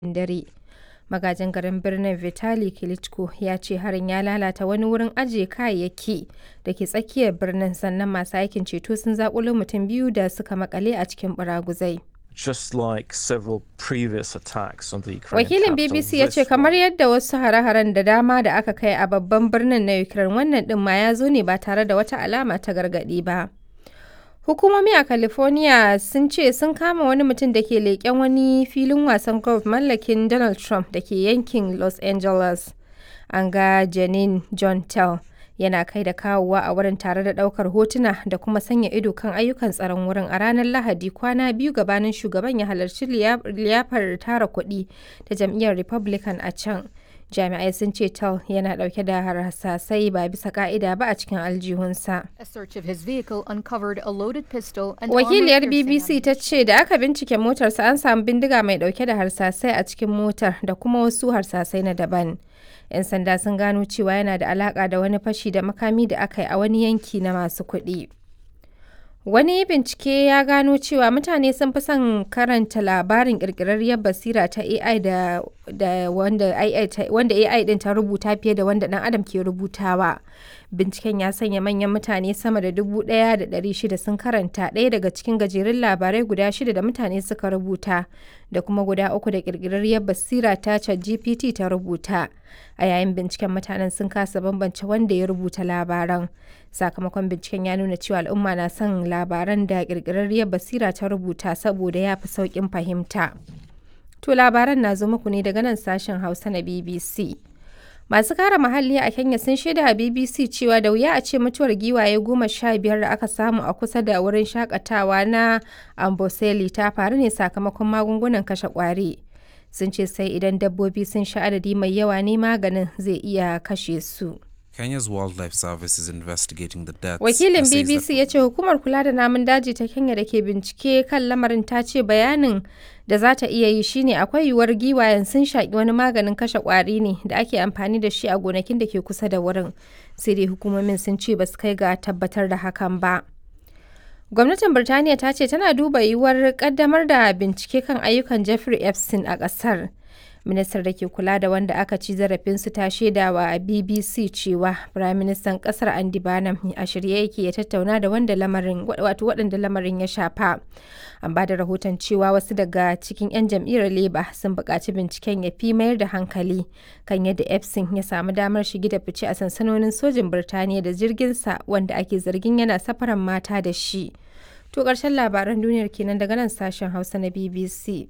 dare. Magajin garin birnin Vitali Klitschko ya ce harin ya lalata wani wurin ajiye kayayyaki da ke tsakiyar birnin sannan masu aikin ceto sun zakulo mutum biyu da suka makale a cikin baraguzai. just like several previous attacks on the Ukrainian Wakilin capital, BBC ya ce this kamar one yadda wasu hare-haren da dama da aka kai a babban birnin na Ukraine wannan din ma ya zo ne ba tare da wata alama ta gargadi ba. Hukumomi a California sun ce sun kama wani mutum da ke leƙen wani filin wasan golf mallakin Donald Trump da ke yankin Los Angeles. An ga Janine John Tell yana kai da kawowa a wurin tare da ɗaukar hotuna da kuma sanya ido kan ayyukan tsaron wurin a ranar Lahadi kwana biyu gabanin shugaban ya halarci liya- liyafar tara kuɗi ta jam'iyyar Republican a can. Jami'ai sun ce Tell yana ɗauke da harsasai ba bisa ka'ida ba a cikin aljihunsa. A search of his vehicle uncovered a loaded pistol and Wakiliyar armor piercing BBC ta ce da aka bincike motarsa an samu bindiga mai dauke da harsasai a cikin motar da kuma wasu harsasai na daban. 'Yan sanda sun gano cewa yana da alaka da wani fashi da makami da aka yi a wani yanki na masu kuɗi. Wani bincike ya gano cewa mutane sun fi son karanta labarin ƙirƙirarriyar basira ta AI da, da wanda, AI ta, wanda AI ɗin ta rubuta fiye da wanda ɗan adam ke rubutawa. Binciken ya sanya manyan mutane sama da dubu ɗaya da ɗari shida sun karanta ɗaya daga cikin gajerun labarai guda shida da mutane suka rubuta da kuma guda uku da ƙirƙirarriyar basira ta ChatGPT ta rubuta. A yayin binciken mutanen sun kasa bambance wanda ya rubuta labaran. Sakamakon binciken ya nuna cewa al'umma na son labaran da ƙirƙirarriyar basira ta rubuta saboda ya fi sauƙin fahimta. To labaran na zo muku ne daga nan sashen Hausa na BBC. Masu kare muhalli a Kenya sun shaida a BBC cewa da wuya a ce mutuwar giwaye goma sha biyar da aka samu a kusa da wurin shakatawa na Amboseli ta faru ne sakamakon magungunan kashe ƙwari. Sun ce sai idan dabbobi sun sha adadi mai yawa ne maganin zai iya kashe su. Kenya's Wildlife Service is investigating the deaths. Wakilin and says that BBC ya ce hukumar kula da namun daji ta Kenya da ke bincike kan lamarin ta ce bayanin da za ta iya yi shine akwai yiwuwar giwayen sun shaƙi wani maganin kashe ƙwari ne da ake amfani da shi a gonakin da ke kusa da wurin. Sai dai hukumomin sun ce ba su kai ga tabbatar da hakan ba. Gwamnatin Birtaniya ta ce tana duba yiwuwar kaddamar da bincike kan ayyukan Jeffrey Epstein a ƙasar. Ministar da ke kula da wanda aka ci zarafinsu ta shaidawa a BBC cewa Firaministan ƙasar Andy Barnum a shirye yake ya tattauna da wanda lamarin wato waɗanda lamarin ya shafa. An ba da rahoton cewa wasu daga cikin 'yan jam'iyyar Labour sun buƙaci binciken ya fi mayar da hankali kan yadda Epstein ya samu damar shige da fice a sansanonin sojin Birtaniya da jirginsa wanda ake zargin yana safaran mata da shi. To ƙarshen labaran duniyar kenan daga nan sashen Hausa na BBC.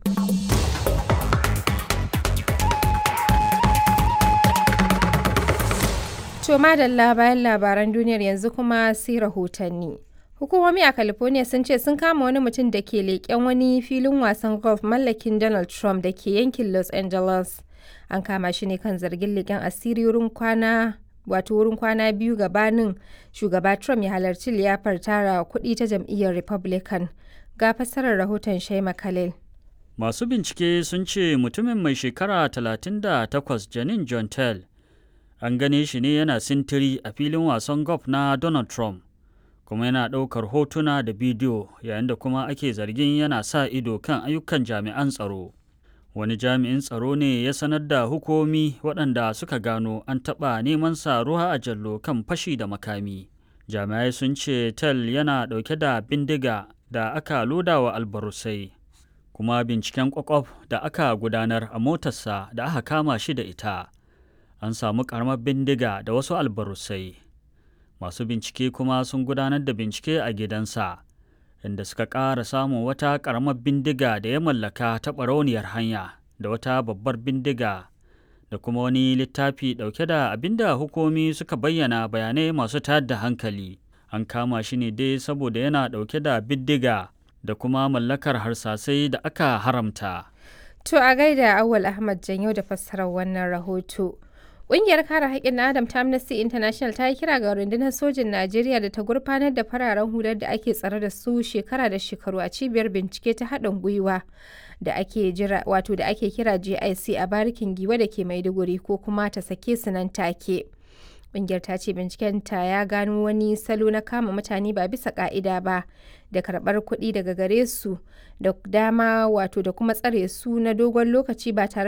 To madalla bayan labaran duniyar yanzu kuma sai rahotanni. Hukumomi a California sun ce sun kama wani mutum da ke leƙen wani filin wasan golf mallakin Donald Trump da ke yankin Los Angeles. An kama shi ne kan zargin leƙen asiri wurin kwana wato wurin kwana biyu gabanin shugaba Trump ya halarci liyafar tara kuɗi ta jam'iyyar Republican. Ga fassarar rahoton Shaima Khalil. Masu bincike sun ce mutumin mai shekara 38 Janin John Tell an gane shi ne yana sintiri a filin wasan golf na Donald Trump kuma yana ɗaukar hotuna da bidiyo yayin da kuma ake zargin yana sa ido kan ayyukan jami'an tsaro. Wani jami'in tsaro ne ya sanar da hukumomi waɗanda suka gano an taɓa neman sa ruwa a jallo kan fashi da makami. Jami'ai sun ce Tell yana ɗauke da bindiga da aka loda wa albarusai. kuma binciken kwakwaf da aka gudanar a motarsa da aka kama shi da ita an samu karamar bindiga da wasu albarusai masu bincike kuma sun gudanar da bincike a gidansa inda suka ƙara samun wata karamar bindiga da ya mallaka ta ɓarauniyar hanya da wata babbar bindiga da kuma wani littafi ɗauke da abinda hukumi suka bayyana bayanai masu tayar da hankali an kama shi ne dai saboda yana ɗauke da bindiga da kuma mallakar harsasai da aka haramta. To a gaida Awal Ahmad Janyo da fassarar wannan rahoto. Ƙungiyar kare haƙƙin Adam ta Amnesty International ta yi kira ga rundunar sojin Najeriya da ta gurfanar da fararen hular da ake tsare da su shekara da shekaru a cibiyar bincike ta haɗin gwiwa da ake jira wato da ake kira JIC a barikin giwa da ke Maiduguri ko kuma ta sake su nan take. Ƙungiyar ta ce bincikenta ya gano wani salo na kama mutane ba bisa ƙa'ida ba da karɓar kuɗi daga gare su da dama wato da kuma tsare su na dogon lokaci ba tare